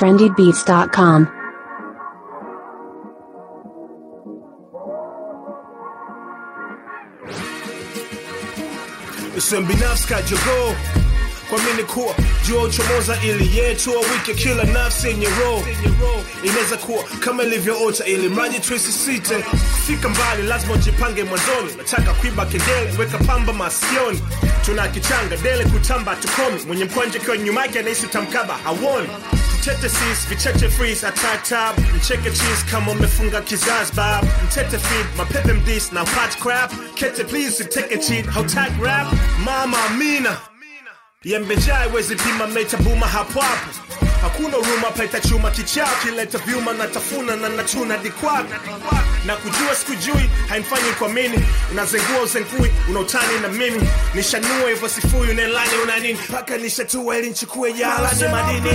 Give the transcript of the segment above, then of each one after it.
trendybeats.com. Usimbinafsi kajogoo kwa mini kuwa jua uchomoza ili yetua wike kila nafsi yenye roho inaweza kuwa kama ilivyoota ili mradi tuisisite kufika mbali lazima ujipange mwanzoni nataka kuiba kengele weka pamba masikioni tuna kichanga dele kutamba tukomi mwenye mkwanje kiwa nyuma yake anahisi utamkaba hawoni mtete sis vicheche freeze atatab mcheke cheese kama umefunga kizazi bab mtete feed mapepe mdis na pat crap kete please take a cheat hautag rap mama amina yembejaa iwezi pima mnaitabuma hapo hapo hakuna huruma paita chuma kichao kileta vyuma na tafuna na nachuna dikwap na kujua sikujui haimfanyi kwa mini unazengua uzengui unautani na mimi nishanua hivyo sifui unelani una nini mpaka nishatua ili nchukue jalani madini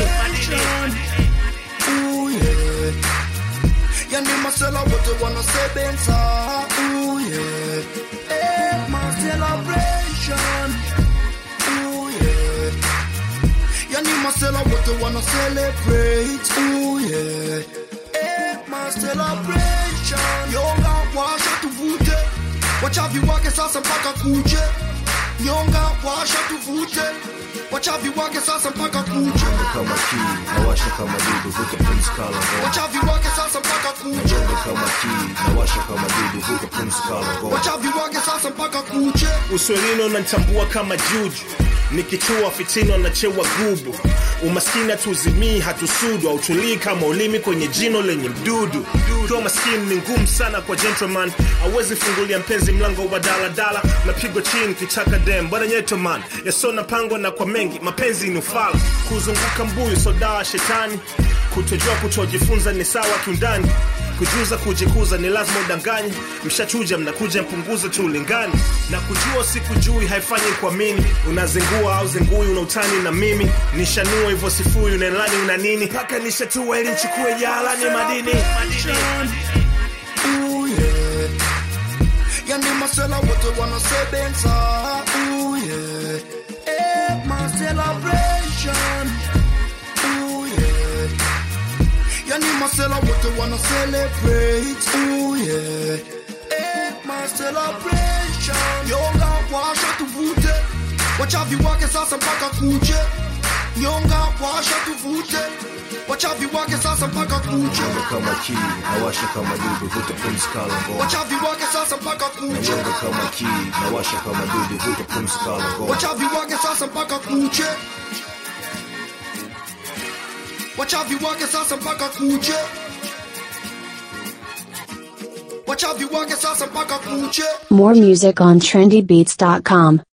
Ooh, yeah. Yani masela wote wanasebenza Ooh, yeah. Eh, my celebration Ooh, yeah. Yani masela wote wana celebrate Ooh, yeah. Eh, my celebration Yonga washa tuvute Wachavi wake sasa mpaka kuje Nyonga washa tuvute Wachavi wake sasa mpaka kuje kama kii nawasha kama dudu vuka pumzi kala ngoma Wachavi wake sasa mpaka kuje Nyonga kama kii nawasha kama dudu vuka pumzi kala ngoma Wachavi wake sasa mpaka kuche uswelini unanitambua kama juju nikichua fitini wanachewa gubu umaskini hatuzimii hatusudu hautulii kama ulimi kwenye jino lenye mdudu kiwa maskini ni ngumu sana kwa gentleman awezi fungulia mpenzi mlango wa daladala napigwa chini kichaka dem bwana nyetoman yasona pangwa na kwa mengi mapenzi ni ufala kuzunguka mbuyu sodawa shetani kutojua kutojifunza ni sawa kiundani kujuza kujikuza ni lazima udanganye mshachuja mnakuja mpunguze tu ulingani na kujua sikujui haifanyi kuamini unazingua au zingui unautani na mimi nishanua hivyo sifui unelani una nini mpaka nishatua ili nchukue jalani madini Ooh, yeah. Yani masela wote wanasebenza Ooh, yeah. Eh, my celebration Ooh, yeah. Yani masela wote wana celebrate Ooh, yeah. Eh, my celebration Yonga washa tuvute Wachavi wake sasa mpaka kuje Nyonga washa tuvute Wachavi wake sasa mpaka kuje Nyonga kama kii nawasha kama dudu vuka pumzi kala ngoma Wachavi wake sasa mpaka kuche Nyonga kama kii nawasha kama dudu vuka pumzi kala ngoma Wachavi wake sasa mpaka kuche Wachavi wake sasa mpaka kuche Wachavi wake sasa mpaka kuche More music on trendybeats.com.